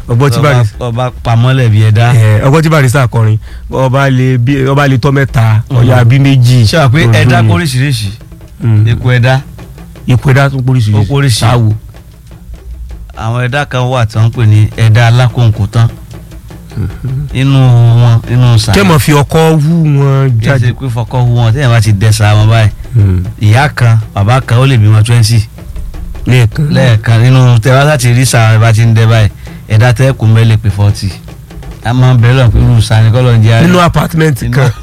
ọgbọ́n tí bàrí ọba pamọ́lẹ̀ bí ẹ̀dá. ẹ, ọgbọ́n tí barista kọrin ọba lè bí ọba lè tọ́ mẹ́ta ọ̀yà bí méjì. ṣé wàá pé ẹ̀dá Mhm. kóríṣiríṣi Mm. ipò ẹ̀dá ipò ẹ̀dá tún póríṣiríṣi. Ó póríṣi. sáwò. àwọn ẹ̀dá kan wà tí wọ́n ń pè ní ẹ̀dá alákòókò tán inú wọn inú sàlẹ̀ kẹ́ mọ̀ fi ọkọ wú wọn jáde jáde. pé fọkọ́ hu wọn tẹ́yìn bá ti dẹ́sà wọn báyìí Mm. ìyá kan bàbá kan ó lè bímọ twenty lẹ́ẹ̀kan. lẹ́ẹ̀kan nínú tẹ́wá láti rí sàrẹ̀ bá ti ń dẹ́ báyìí ẹ̀dá tẹ́kùn mẹ́lẹ̀ pé forty a máa ń bẹ̀rẹ̀ lọ pé irú sani kọ́ ló ń jẹ́ nínú apátímẹ́ǹtì Nínú- kan.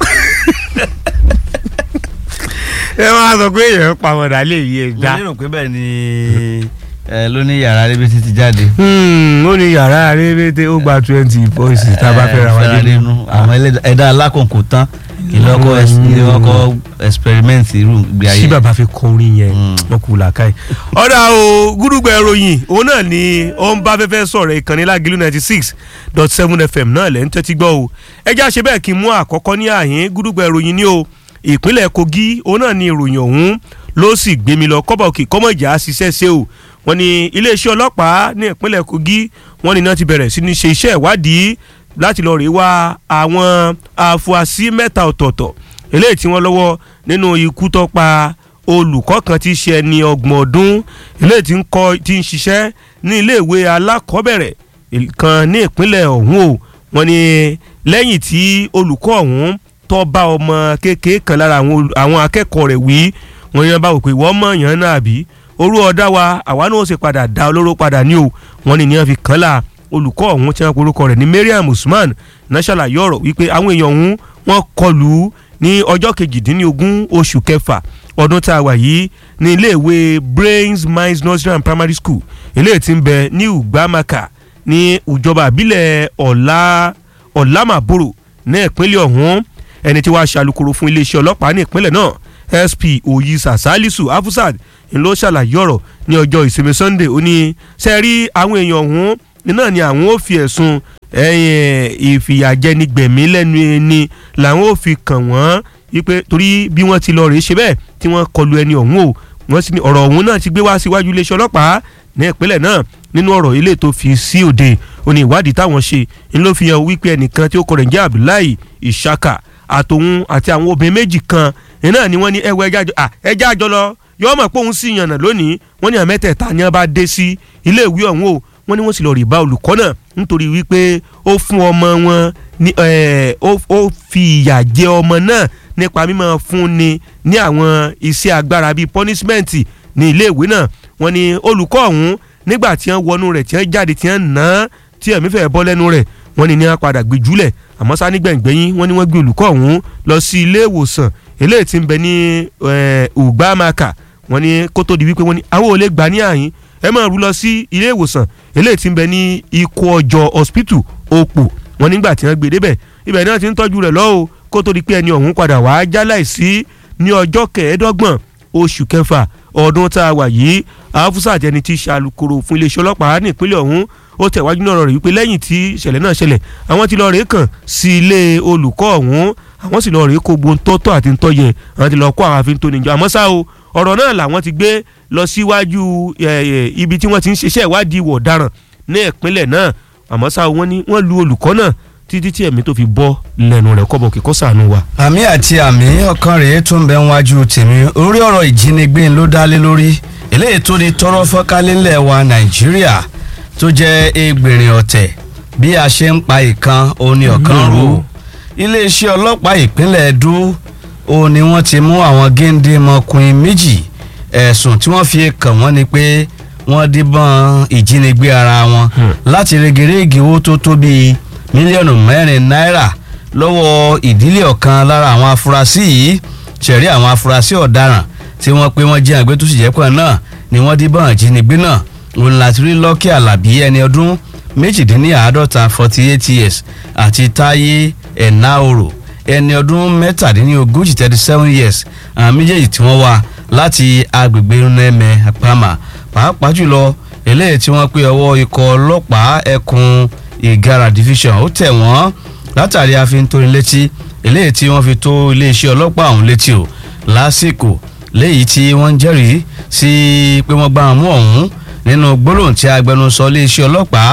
ẹ máa sọ pé èèyàn pàmòdà lè yé e mo dá. lérò pé bẹ́ẹ̀ ni ẹ ló ní yàrá rẹ́bí títí jáde. Hmm, ó ní yàrá rébété ó gba twenty voices tá a bá fẹ́ ra fẹ́ra wájú nínú àwọn ẹlẹ́dà- ẹ̀dá alákòókò tán ìlọ́kọ̀ ìlọ́kọ̀ experiment irú ìgbé ayé. sí bàbá fi kọ orin yẹn Mm. wọn kù làákàyè. ọ̀dà o gúdúgbẹ̀ ìròyìn òun náà ni ó ń bá fẹ́fẹ́ sọ̀rọ̀ ìkànnì lágìlú ninety six dot seven fm náà lẹ́ ń tẹ́tí gbọ́ o ẹjẹ́ àṣẹ bẹ́ẹ̀ kí n mú àkọ́kọ́ ní àhín gúdúgbẹ̀ ìròyìn ní o ìpínlẹ̀ kogi òun náà ni ìròyìn ọ̀hún ló sì gbé mi lọ kọ́bà òkè kọ́mọ̀jà ṣiṣẹ́ ṣe o wọ́n ní iléeṣẹ́ ọlọ́pàá ní ìpínlẹ̀ kogi wọ́n ní náà ti bẹ̀rẹ̀ sí ní ṣe iṣẹ́ ìwádìí láti lọ rèé wá àwọn afurasí mẹ́ta ọ̀tọ̀ọ̀tọ̀ eléyìí tí wọ́n lọ́wọ́ nínú ikú tó pa olùkọ́ kan tí í ṣe ẹni ọgbọ̀n ọdún eléyìí tí ń kọ́ tí ń ṣiṣẹ́ ní iléèwé alákọ̀ọ́bẹ̀rẹ̀ kan ní ìpínlẹ̀ ọ̀hún o wọ́n ní lẹ́yìn tí olùkọ́ ọ̀hún tó bá ọmọ kékeré kan lára àwọn ol- àwọn akẹ́kọ̀ọ́ rẹ̀ wí wọ́n yẹn bá wò pé wọ́n mọ̀ yàn náà àbí orú ọ̀dá wa àwa náà ó sì padà dá olóró padà ní o wọ́n ní ní wọ́n fi kàn lá olùkọ́ ọ̀hún tí wọ́n pe orúkọ rẹ̀ ní Mariam Usman náà ṣàlàyé ọ̀rọ̀ wípé àwọn èèyàn ọ̀hún wọ́n kọlù ú ní ọjọ́ kejìdínlógún oṣù kẹfà ọdún tá a wà yìí ní iléèwé Brains Minds Nursery and Primary School eléyìí tí ń bẹ ní Ugwamaka ní ìjọba àbílẹ̀ ọ̀la ọ̀làmàbòrò ní ìpínlẹ̀ ọ̀hún ẹni tí wàá ṣàlùkòrò fún iléeṣẹ́ ọlọ́pàá ní ìpínlẹ̀ náà SP oyisa salisu afusad ń ló ṣàlàyé ọ̀rọ̀ ní ọjọ́ ìsinmi Sunday ó ní sẹ́ẹ̀rí àwọn èèyàn ọ̀hún náà ni àwọn ò fi ẹ̀sùn ẹ̀yìn ìfìyàjẹni gbẹ̀mí lẹ́nu ẹni làwọn ò fi kàn wọ́n wípé torí bí wọ́n ti lọ rèé ṣe bẹ́ẹ̀ tí wọ́n kọlu ẹni ọ̀hún o wọ́n sì ní ọ̀rọ̀ ọ̀hún náà ti gbé wá síwájú iléeṣẹ́ ọlọ́pàá ní ìpínlẹ̀ náà nínú ọ̀rọ̀ ilé tó fi sí òde ó ní ìwádìí táwọn ṣe ń ló fi hàn wípé ẹnìkan tí ó kọ rẹ̀ ń jẹ́ Abdullahi Ishaka àtòun àti àwọn obìnrin méjì kan iná ni wọ́n ní ẹwọ ẹja àjọ ẹja àjọ lọ yọ ọmọ pé òun sì yànnà lónìí wọ́n ní àmẹ́tẹ̀ẹ̀ta ni wọ́n bá dé sí ilé ìwé ọ̀hún o wọ́n ní wọ́n sì lọ rí bá olùkọ́ náà nítorí wípé ó fún ọmọ wọn ní ẹ̀, ó ó fi ìyà jẹ ọmọ náà nípa mímọ́ fún ni ní àwọn iṣẹ́ agbára bíi punishment ní ilé ìwé náà wọ́n ní olùkọ́ ọ̀hún nígbà tí wọ́n wọnú rẹ̀ tí wọ́n jáde tí wọ́n nà án tí ẹ̀mí fẹ́ bọ́ lẹ́nu rẹ̀ wọ́n ní ní wọ́n padà gbé jùlẹ̀ àmọ́ sá nígbẹ̀ngbẹ̀yìn wọ́n ní wọ́n gbé olùkọ́ ọ̀hún lọ sí ilé ìwòsàn eléyìí tí ń bẹ ní eh, Ugwamaka wọ́n ní kó tó di wípé wọ́n ní àwọn ò lè gbà ní àyín ẹ máa rú lọ sí ilé ìwòsàn eléyìí tí ń bẹ ní ikú ọjọ́ hospital Òpó wọ́n nígbà tí wọ́n gbé débẹ̀ ibẹ̀ náà ti ń tọ́jú rẹ̀ lọ́wọ́ kó tó di pé ẹni ọ̀hún padà wàá jáláìsí ní ọjọ́ kẹẹ̀ẹ́dọ́gbọ̀n oṣù kẹfà ọdún tá a wà yìí afusa jẹni tí ṣàlùkòrò fún iléeṣẹ́ ọlọ́pàá ní ìpínlẹ̀ ọ̀hún ó tẹ̀wájú náà rẹ̀ wípé lẹ́yìn tí ìṣẹ̀lẹ̀ náà ṣẹlẹ̀ àwọn ti lọ rèé kàn sí ilé olùkọ́ ọ̀hún àwọn sì lọ rèé kó gbóhùn tọ́tọ́ àti ntọ́yẹ àwọn ti lọ kó àwọn àfin tó níjọ àmọ́ ṣá o ọ̀rọ̀ náà làwọn ti gbé lọ síwájú ẹ̀, ẹ̀, ibi tí wọ́n ti ń ṣiṣẹ́ ìwádìí ìwọ̀ ọ̀daràn ní ìpínlẹ̀ náà àmọ́ ṣá o wọ́n ní wọ́n lu olùkọ́ náà títí tí ẹ̀mí tó fi bọ́ lẹ́nu rẹ̀ kọ́bọ̀ kíkọ́ sànú wa. àmì àti àmì ọkàn rèé tó ń bẹ wájú tèmi orí ọ̀rọ̀ ìjínigbé ló dá lé lórí eléyìí tó di tọrọ fọ́nkálélẹ̀ wa nàìjíríà tó jẹ́ ẹgbẹ̀rin ọ̀tẹ̀ bí a ṣe ń pa ìkan òní ọ̀kan rú iléeṣẹ́ ọlọ́pàá ìpínlẹ̀ Ẹdó ó ní wọ́n ti mú àwọn géńdé mọkùnrin méjì ẹ̀sùn tí wọ́n fi kàn wọ́n ni pé wọ́n díbọ́n ìjínigbé ara wọn Hmm. láti regerege owó tó tó bíi mílíọ̀nù mẹ́rin náírà lọ́wọ́ ìdílé ọ̀kan lára àwọn afurasí yìí ṣẹ̀rí àwọn afurasí ọ̀daràn tí wọ́n pé wọ́n jí àgbẹ̀ tó sì jẹ́ pọ̀ náà ni wọ́n díbọ́n ìjínigbé náà òun láti rí lọ́kì àlàbí ẹni ọdún méjìdínláàádọ́ta forty eight years àti táyé ẹ̀náòrò ẹni ọdún mẹ́tàdínlógójì thirty seven years àwọn méjèèjì tí wọ́n wá láti agbègbè nẹ́mẹ̀ àpamà pàápàá jùlọ eléyìí tí wọ́n pé ọwọ́ ikọ̀ ọlọ́pàá ẹkùn ìgara division ó tẹ̀ wọ́n látàrí àfintónilétí eléyìí tí wọ́n fi tó iléeṣẹ́ ọlọ́pàá ọ̀hún létí o lásìkò léyìí tí wọ́n ń jẹ́rìí sí pé wọ́n gbá wọn mú ọ̀hún nínú gbólóhùn tí agbẹnusọ iléeṣẹ́ ọlọ́pàá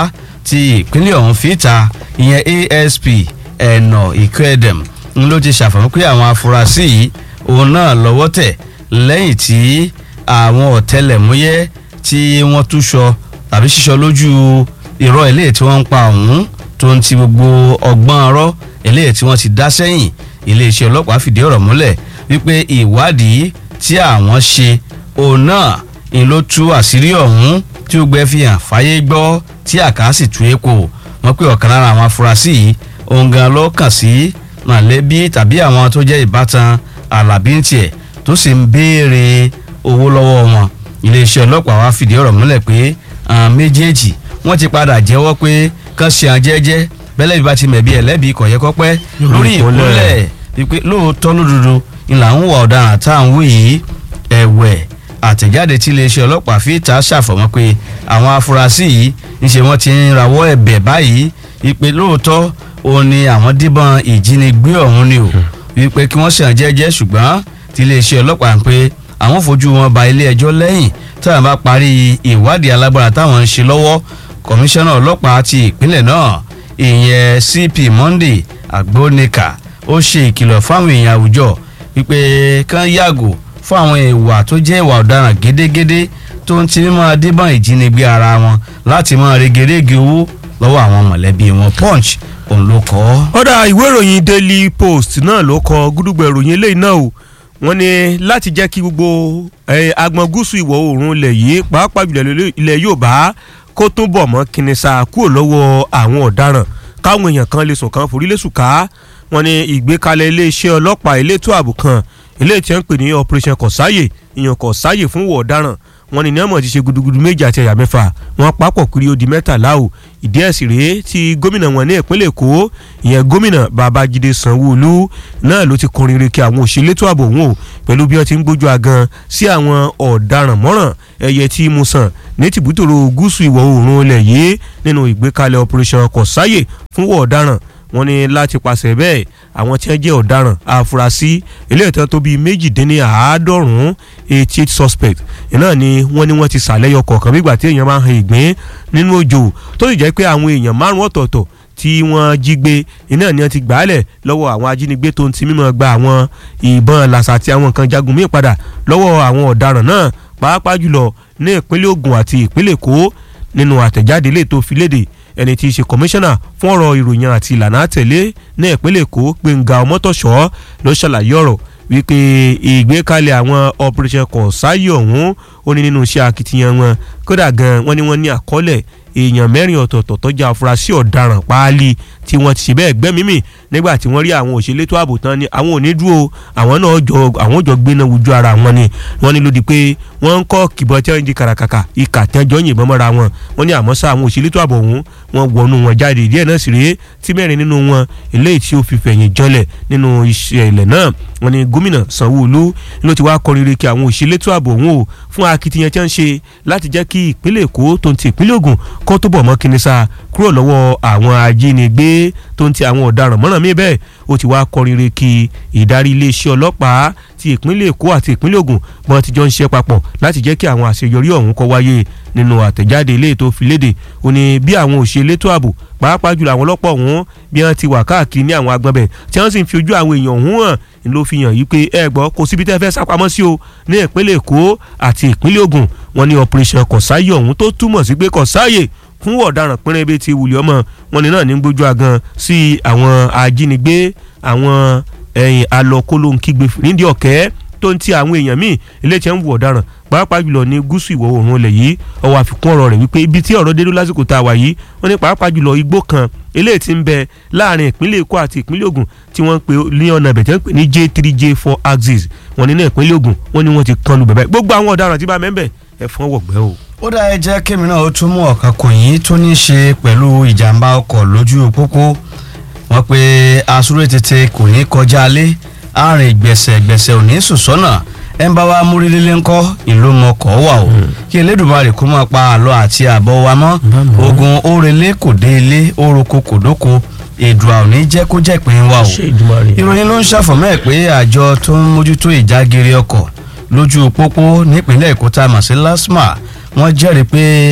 ti ìpínlẹ̀ ọ̀hún fìta ìyẹn asp ẹ̀nà ìkẹ́dẹ̀m ń ló ti ṣàfihàn pé àwọn afurasí yìí òun náà lọ́wọ́ tẹ̀ lẹ́yìn tí àwọn ọ̀tẹlẹ̀múyẹ́ tí wọ́n túṣọ tàbí ṣíṣọ lójú irọ́ eléyìí tí wọ́n ń pa ọ̀hún tó ń ti gbogbo ọgbọ́n ọ̀rọ̀ eléyìí tí wọ́n ti dá sẹ́yìn iléeṣẹ́ ọlọ́pàá fìdí ọ̀rọ̀ múlẹ̀ wípé ìwádìí tí àwọn ṣe òun náà ń ló tú àṣírí ọ̀hún tí ó gbẹ fi hàn fáyé gbọ́ tí àká sì tú èkó wọ́n pé ọ̀kan lára àwọn afurasí yìí òun gan ló kàn sí mọ̀lẹ́bí tàbí àwọn tó jẹ́ ìbátan alábí ń tiẹ̀ tó sì ń béèrè owó lọ́wọ́ wọn iléeṣẹ́ ọlọ́pàá wa fìdí ọ̀rọ̀ múlẹ̀ pé àwọn méjèèjì wọ́n ti padà jẹ́wọ́ pé kán ṣe àwọn jẹ́jẹ́ bẹ́lẹ̀ bí bá ti mẹ̀bí ẹlẹ́bí kọ̀yẹ́kọ́pẹ́ lórí ìkúnlẹ̀ wípé lóòótọ́ lódodo ìlà ń wà ọ̀daràn tá à ń wí yìí ẹ̀wẹ̀ àtẹ̀jáde tí iléeṣẹ́ ọlọ́pàá fi ta ṣàfọ̀mọ́ pé àwọn afurasí yìí ńṣe wọ́n ti ń rawọ́ ẹ̀bẹ̀ báyìí wípé lóòótọ́ òun ni àwọn díbọn ìjínigbé ọ̀hún ni o wípé kí wọ́n ṣàn jẹ́jẹ́ ṣùgbọ́n tí iléeṣẹ́ ọlọ́pàá ń pé àwọn fojú wọn ba ilé ẹjọ́ lẹ́yìn táwọn bá parí ìwádìí alágbára táwọn ń ṣe lọ́wọ́ kọmíṣánná ọlọ́pàá ti ìpínlẹ̀ náà ìyẹn cp monday agbónika ó ṣe ìkìlọ̀ fáwọn èèyàn àwùjọ wípé kán yàgò fún àwọn ìwà tó jẹ́ ìwà ọ̀daràn gédégédé tó ń ti máa díbọn ìjínigbé ara wọn láti máa regerege owó lọ́wọ́ àwọn mọ̀lẹ́bí wọn punch òun ló kọ́ ọ́. ọ̀dà ìwé ìròyìn daily post náà ló kọ gúdúgbò ìròyìn eléyìí náà o wọ́n ní láti jẹ́ kí gbogbo agbọn gúúsù ìwọ̀ oòrùn ilẹ̀ yìí pàápàá jùlọ ilẹ̀ Yorùbá kó tún bọ̀ mọ́ kìnìṣà kúrò lọ́wọ́ àwọn ọ̀daràn káwọn èèyàn kan lè sùn kan forí lè sùn ká wọ́n ní ìgbékalẹ̀ iléeṣẹ́ ọlọ́pàá elétò ààbò kan eléyìí tí wọ́n ń pè ní operation kọ̀sáyè ìyàn kọ̀sáyè fún wọ̀ ọ̀daràn wọ́n ní nẹ́ẹ̀mọ̀ ti ṣe gudugudu méjì àti ẹ̀yà mẹ́fà wọ́n papọ̀ kiri ó di mẹ́tàlá o ìdí ẹ̀ sì rèé tí gómìnà wọn ní ìpínlẹ̀ èkó ìyẹn gómìnà babájídé sanwó-olú náà ló ti kọrin reke àwọn òṣèlétò ààbò wọn o pẹ̀lú bí wọ́n ti ń gbójú agan sí àwọn ọ̀daràn mọ́ràn ẹ̀yẹ tí mo sàn ní tìbútòrò gúúsù ìwọ̀ oòrùn ilẹ̀ yìí nínú ìgbékalẹ̀ operation kọ̀sáyè fún wọ̀ ọ̀daràn wọ́n ní láti pàṣẹ bẹ́ẹ̀ àwọn tí wọ́n jẹ́ ọ̀daràn àfúrásì eléyìí tán tó bíi méjìdínláàádọ́rùn-ún eighty eight suspect iná ni wọ́n ní wọ́n ti sàlẹ́yọ kọ̀ọ̀kan bí ìgbà tí èèyàn máa ń han ìgbín nínú òjò tó sì jẹ́ pé àwọn èèyàn márùn ọ̀tọ̀ọ̀tọ̀ tí wọ́n jí gbé iná ni wọ́n ti gbàálẹ̀ lọ́wọ́ àwọn ajínigbé tó ń ti mímọ́ gba àwọn ìbọn làṣà àti àwọn nǹkan jagun míì padà lọ́wọ́ àwọn ọ̀daràn náà pàápàá jùlọ ní ìpínlẹ̀ Ògùn àti ìpínlẹ̀ Èkó nínú àtẹ̀jáde ilé tó fi léde ẹni tí í ṣe kọmíṣánná fún ọ̀rọ̀ ìròyìn àti ìlànà àtẹ̀lé ní ìpínlẹ̀ èkó gbẹ̀ngà ọmọtọ̀ṣọ́ ló ṣàlàyé ọ̀rọ̀ wípé ìgbékalẹ̀ àwọn operation kọ̀ọ̀sáyé ọ̀hún ó ní nínú iṣẹ́ akitiyan wọn kódà gan wọ́n ní wọ́n ní àkọọ́lẹ̀ èèyàn mẹ́rin ọ̀tọ̀ọ̀tọ̀ tó jẹ́ afurasí ọ̀daràn páálí tí wọ́n ti ṣe bẹ́ẹ̀ gbẹ́mímì nígbà tí wọ́n rí àwọn òṣèlétò ààbò tán ni àwọn ò ní dúró àwọn náà jọ àwọn jọ gbéná wojú ara wọn ni wọ́n ní lòdì pé wọ́n ń kọ́ kìbọn tí wọ́n ń di kàràkàkà ìkà tẹ́jọ́ yìnbọn mọ́ra wọn wọ́n ní àmọ́ sá àwọn òṣèlétò ààbò ọ̀hún wọ́n wọnú wọn jáde díẹ̀ náà sì rèé tí mẹ́rin nínú wọn eléyìí tí ó fi fẹ̀yìn jọlẹ̀ nínú ìṣẹ̀lẹ̀ náà wọ́n ní gómìnà sanwó-olú ló ti wá kọrin reke àwọn òṣèlétò ààbò ọ̀hún o fún akitiyan tí wọ́n ń ṣe láti jẹ́ kí ìpínlẹ̀ èkó tó ń ti ìpínlẹ̀ ògùn kó tó bọ̀ mọ́ kínísà kúrò lọ́wọ́ àwọn ajínigbé tó ń ti àwọn ọ̀daràn mọ́ràn mí bẹ́ẹ̀ ó ti wá kọrin re kí ìdarí iléeṣẹ́ ọlọ́pàá ti ìpínlẹ̀ èkó àti ìpínlẹ̀ ògùn bọ́n ti jọ ń ṣe papọ̀ láti jẹ́ kí àwọn àṣeyọrí ọ̀hún kó wáyé nínú àtẹ̀jáde ilé tó fi léde ó ní bí àwọn òṣèlétò ààbò pàápàá jùlọ àwọn ọlọ́pàá ọ̀hún bí wọ́n ti wà káàkiri ní àwọn agbọ̀nbẹ̀ tí wọ́n sì ń fi ojú àwọn èèyàn ọ̀hún hàn ní ló fi hàn yí pé ẹ gbọ́ kò síbi tẹ́ fẹ́ sápamọ́ sí o ní ìpínlẹ̀ èkó àti ìpínlẹ̀ ògùn wọn ní operation kọ̀sáyé ọ̀hún tó túmọ̀ sí pé kọ̀sáyé fún ọ̀daràn pínrín bíi ti wùlé ọmọ wọn ní náà ní gbójú agan sí àwọn ajínigbé àwọn ẹ̀yìn alọ́kólóńkígbe nídìí ọ̀kẹ́ tó ń ti àwọn èèyàn míì ilé tí ń wù ọ̀daràn pàápàá jùlọ ní gúúsù ìwọ̀ oòrùn ilẹ̀ yìí ọwọ́ àfikún ọ̀rọ̀ rẹ̀ wípé ibi tí ọ̀rọ̀ dédú lásìkò tá a wà yìí wọ́n ní pàápàá jùlọ igbó kan eléyìí tí ń bẹ láàrin ìpínlẹ̀ èkó àti ìpínlẹ̀ ògùn tí wọ́n ń pè ní ọ̀nà ìbẹ̀tẹ̀ ń pè ní j three j four axis wọ́n ní ní ìpínlẹ̀ ògùn wọ́n ní wọ́n ti kan lu bẹ̀bẹ̀ gbogbo àwọn ọ̀daràn tí bá mẹ́ńbẹ̀ ẹ̀fọn wọ̀gbẹ́ o. ó dá ẹ jẹ́ kémi náà ó tún mú ọ̀kan kò yín tó ní í ṣe pẹ̀lú ìjàmbá ọkọ̀ lójú pópó wọ́n pe asúré tètè kò ní kọjá alé àárín gbẹ̀sẹ̀ gbẹ̀sẹ̀ ò ní sùn sọ́nà ẹ̀ ń bá wa múrílélé ńkọ́ ìlú mọ̀kọ́ wà o kí elédùnmarè kó máa pa àlọ́ àti àbọ̀ wa mọ́ ogun orele kò dé ilé oroko kò dóko èdùà ò ní jẹ́ kó jẹ́ pín wa o ìròyìn ló ń ṣàfọ̀mọ́ ẹ̀ pé àjọ tó ń mójútó ìjágere ọkọ̀ lójú pópó nípínlẹ̀ èkó tá a mọ̀ sí lasma wọ́n jẹ́rìí pé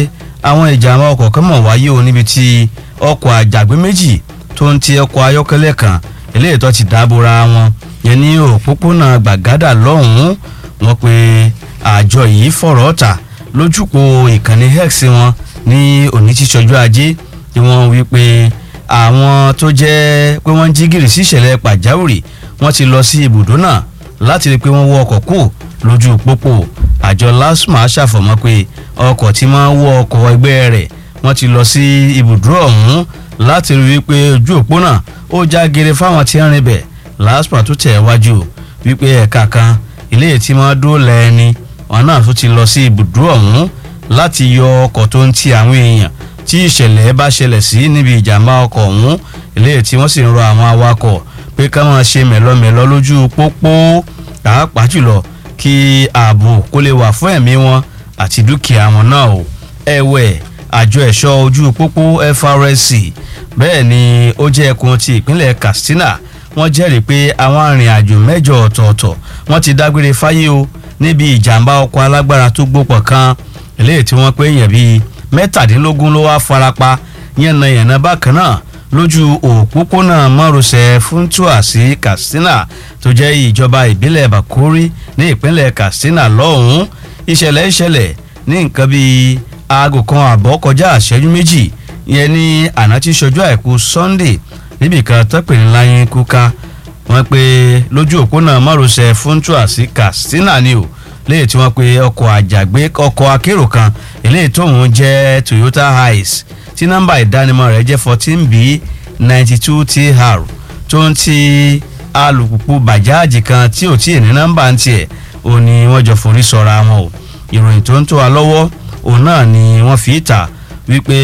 àwọn ìjàmbá ọkọ̀ kan mọ̀ wáyé o níbi tí ọkọ̀ àjàgbé méjì tó ń ti ọkọ̀ ayọ́kẹ́lẹ́ kan eléyìí tó ti dábòra wọn yẹn ní òpópónà gbàgádà lọ́hùn-ún wọn pé àjọ yìí fọ̀rọ̀ ọ̀tà lójúpọ̀ ìkànnì x wọn ní òní tíṣọjú ajé ni wọ́n wí pé àwọn tó jẹ́ pé wọ́n jí gìrì sí ìṣẹ̀lẹ̀ pàjáwìrì wọ́n ti lọ sí ibùdó náà láti rí i pé wọ́n wọ ọkọ̀ kù lójú pópó àjọ lasma ṣàfọ̀mọ́ pé ọkọ̀ tí máa ń wọ ọkọ̀ ẹgbẹ́ rẹ̀ wọ́n ti lọ sí ibùdó ọ̀hún láti rí i pé ojú òpó náà ó já gere fáwọn tí ń rìn bẹ̀ lasma tó tẹ̀ wájú wípé ẹ̀ka kan ilé tí máa dóòlà ẹni wọn náà tó ti lọ sí ibùdó ọ̀hún láti yọ ọkọ̀ tó ń ti àwọn èèyàn tí ìṣẹ̀lẹ̀ bá ṣẹlẹ̀ sí níbi ìjàmbá ọkọ̀ ọ̀hún ilé tí wọ́n sì ń rọ àwọn awakọ̀ pé ká máa ṣe mẹ̀lọmẹ̀lọ lójú pópó pàápàá jùlọ kí ààbò kó lè wà fún ẹ̀mí wọn àti dúkìá wọn náà o ẹ̀wẹ̀ àjọ ẹ̀ṣọ́ ojú pópó FRSC bẹ́ẹ̀ ni ó jẹ́ ẹkùn ti ìpínlẹ̀ Katsina wọ́n jẹ́rìí pé àwọn arìnrìn-àjò mẹ́jọ ọ̀tọ̀ọ̀tọ̀ wọ́n ti dágbére fáyé o níbi ìjàmbá ọkọ̀ alágbára tó gbópọ̀ kan eléyìí tí wọ́n pé èèyàn bíi mẹ́tàdínlógún ló wá farapa yànnàyànnà bákan náà lójú òpópónà márosẹ̀ Funtua sí Katsina tó jẹ́ ìjọba ìbílẹ̀ Bakori ní ìpínlẹ̀ Katsina lọ́hùn-ún ìṣẹ̀lẹ̀ ìṣẹ̀lẹ̀ ní nǹkan bíi aago kan àbọ̀ kọjá àṣẹ́jú méjì yẹn ní àná tí ṣojú àìkú Sunday níbìkan tọ́pẹ̀ ní láyín kúká wọ́n pe lójú òpónà márosẹ̀ Funtua sí Katsina ni o léyìí tí wọ́n pe ọkọ̀ àjàgbé ọkọ̀ akérò kan eléyìí tóun jẹ́ Toyota Hiace tí nọ́mbà ìdánimọ̀ rẹ̀ jẹ́ fourteen b ninety two tr tó ń ti alùpùpù bàjáàjì kan tí ò tí ì ní nọ́mbà ń tiẹ̀ ò ní wọ́n jọ forí sọra wọn o ìròyìn tó ń tó wa lọ́wọ́ òun náà ni wọ́n fi ta wípé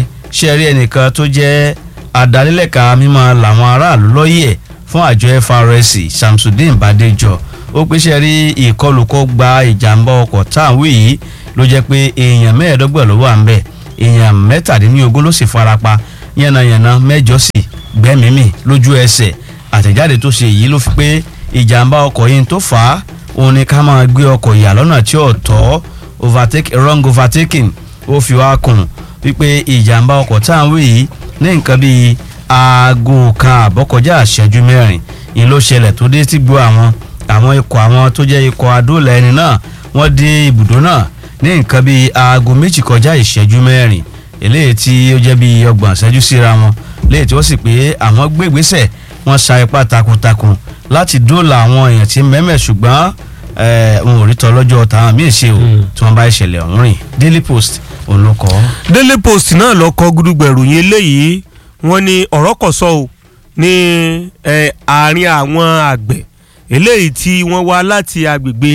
ṣé rí ẹnìkan tó jẹ́ adalẹ́lẹ̀ka mímọ́ làwọn aráàlú lọ́yẹ̀ fún àjọ FRSC Samsudeen Badejo ó pé ṣe rí ìkọlù kó gba ìjàmbá ọkọ̀ táwọn yìí ló jẹ́ pé èèyàn mẹ́ẹ̀ẹ́dọ́gbọ̀n ló wà ń bẹ̀ èèyàn mẹ́tàdínlógún ló sì farapa yánnayànna mẹ́jọ sì gbẹ́mìímì lójú ẹsẹ̀ àtẹ̀jáde tó ṣe yìí ló fi pé ìjàmbá ọkọ̀ yìí tó fà á òun ni ká máa gbé ọkọ̀ yà lọ́nà tí ò tọ́ overtake wrong overtaking ó fi wá kùn wípé ìjàmbá ọkọ̀ táwọn yìí ní nǹkan bíi aago kan àbọ̀kọjá àṣẹjú mẹ́rin ìyẹn ló ṣẹlẹ̀ tó dé tí gbọ́ àwọn àwọn ikọ̀ àwọn tó jẹ́ ikọ̀ adóòlà ẹni náà wọ́n dé ibùdó náà ní nǹkan bíi aago méjì kọjá ìṣẹ́jú mẹ́rin eléyìí tí ó jẹ́ bíi ọgbọ̀n ìṣẹ́jú síra wọn léyìí tí wọ́n sì pé àwọn gbé ìgbésẹ̀ wọ́n sa ipá takuntakun láti dóòlà àwọn èèyàn tí mẹ́mẹ́ ṣùgbọ́n wọn ò rí tọ́lọ́jọ́ táwọn míì ṣe o tí wọ́n bá ìṣẹ̀lẹ̀ ọ̀hún rìn Daily Post òun ló kọ́. Daily Post náà lọ kọ gúdúgbẹ̀ ìròyìn eléyìí wọ́n ní ọ̀rọ̀ kọ̀ sọ o ní àárín àwọn àgbẹ̀ eléyìí tí wọ́n wá láti agbègbè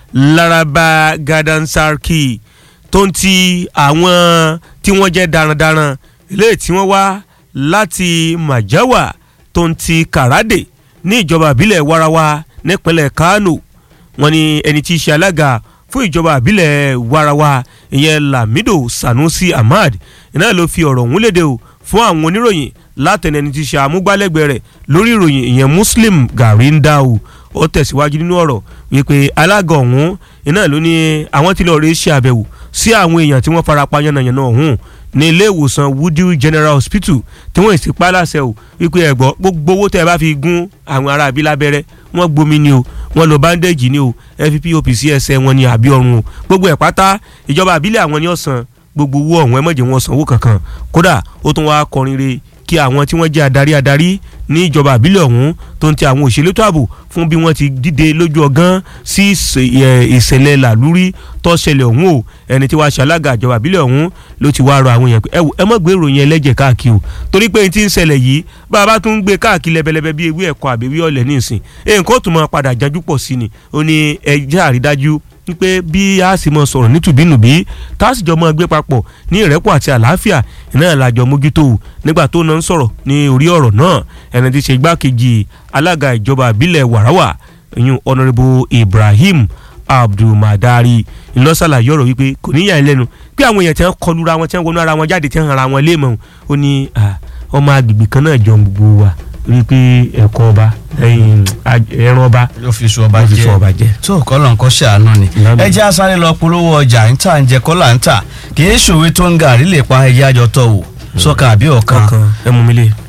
Laraba Garden Sarki tó ń ti àwọn tí wọ́n jẹ́ darandaran eléyìí tí wọ́n wá láti Majawa tó ń ti Karade ní ìjọba àbílẹ̀ Warawa nípínlẹ̀ Kano wọ́n ní ẹni tí í ṣe alága fún ìjọba àbílẹ̀ Warawa ìyẹn Lamido Sanusi Ahmad iná ló fi ọ̀rọ̀ ọ̀hún léde o fún àwọn oníròyìn látẹnẹni tí í ṣe amúgbálẹ́gbẹ̀ẹ́ rẹ̀ lórí ìròyìn ìyẹn Muslim Garindau ó tẹ̀síwájú nínú ọ̀rọ̀ wípé alága ọ̀hún iná ló ní àwọn tí lọ́ọ́ rí ṣe àbẹ̀wò sí àwọn èèyàn tí wọ́n farapa yánnayànna ọ̀hún ní ilé ìwòsàn Woodhill General Hospital tí wọ́n sì pa láṣẹ o wípé ẹ̀gbọ́ gbogbo owó tẹ́ ẹ bá fi gún àwọn ará àbí lábẹ́rẹ́ wọ́n gbomi ni o wọ́n lo bandage ni o fppop sí ẹsẹ̀ wọn ni àbí ọrùn o gbogbo ẹ̀ pátá ìjọba àbílẹ̀ àwọn ni ó san gbogbo owó ọ̀hún ẹ má jẹ́ wọn san owó kankan kódà ó tún wáá kọrin re kí àwọn tí wọ́n jẹ́ adarí adarí ní ìjọba àbílẹ̀ ọ̀hún tó ń ti àwọn òṣèlú tó ààbò fún bí wọ́n ti dìde lójú ọgán sí ìṣẹ̀lẹ̀ làlúrí tó ṣẹlẹ̀ ọ̀hún o ẹni tí wàá ṣalága ìjọba àbílẹ̀ ọ̀hún ló ti wáá rọ àwọn èèyàn pé ẹ wò ẹ má gbé ìròyìn ẹlẹ́jẹ̀ káàkiri o torí pé n ti ń ṣẹlẹ̀ yìí bá a bá tún ń gbé káàkiri lẹ́bẹ̀lẹ́bẹ̀ bí ewé ẹ̀kọ́ àbẹ̀wé ọ̀lẹ̀ nísìn nǹkan ó tún máa padà janjú pọ̀ sí ni ó ní ẹjẹ́ àrídájú wípé bí a sì mọ sọ̀rọ̀ nítùbínùbí tá a sì jọ mọ gbé papọ̀ ní ìrẹ́pọ̀ àti àlàáfíà iná làjọ mójútó nígbà tó náà ń sọ̀rọ̀ ní orí ọ̀rọ̀ náà ẹni tí í ṣe igbákejì alága ìjọba ìbílẹ̀ wàràwà ìyún ọ̀nàrẹ́bù Ibrahim Abdulmadari ńlọ́sàlàyé ọ̀rọ̀ wípé kò níyà ẹ lẹ́nu pé àwọn èèyàn tí wọ́n kọlu ra wọn tí wọ́n wọnú ara wọn jáde tí wọ́n ara wọn léèmọ̀ ó ní ọmọ agbègbè kan náà jọ gbogbo wa rí i pé ẹ̀kọ́ ọba ẹ̀yìn, aj- ẹran ọba yóò fi sùn ọba ló fi jẹ sọ ọba jẹ. tó kọ́lọ̀ nǹkan ṣàánú ni Ìlànà. ẹ jẹ́ asáré lọ polówó ọjà ń tà ń jẹ kọ́là ń tà kì í ṣòwe tó ń gàrí lè pa ẹyẹ àjọtọ̀ wò sọ́kà àbí ọ̀kan kankan ẹ mú mi lé.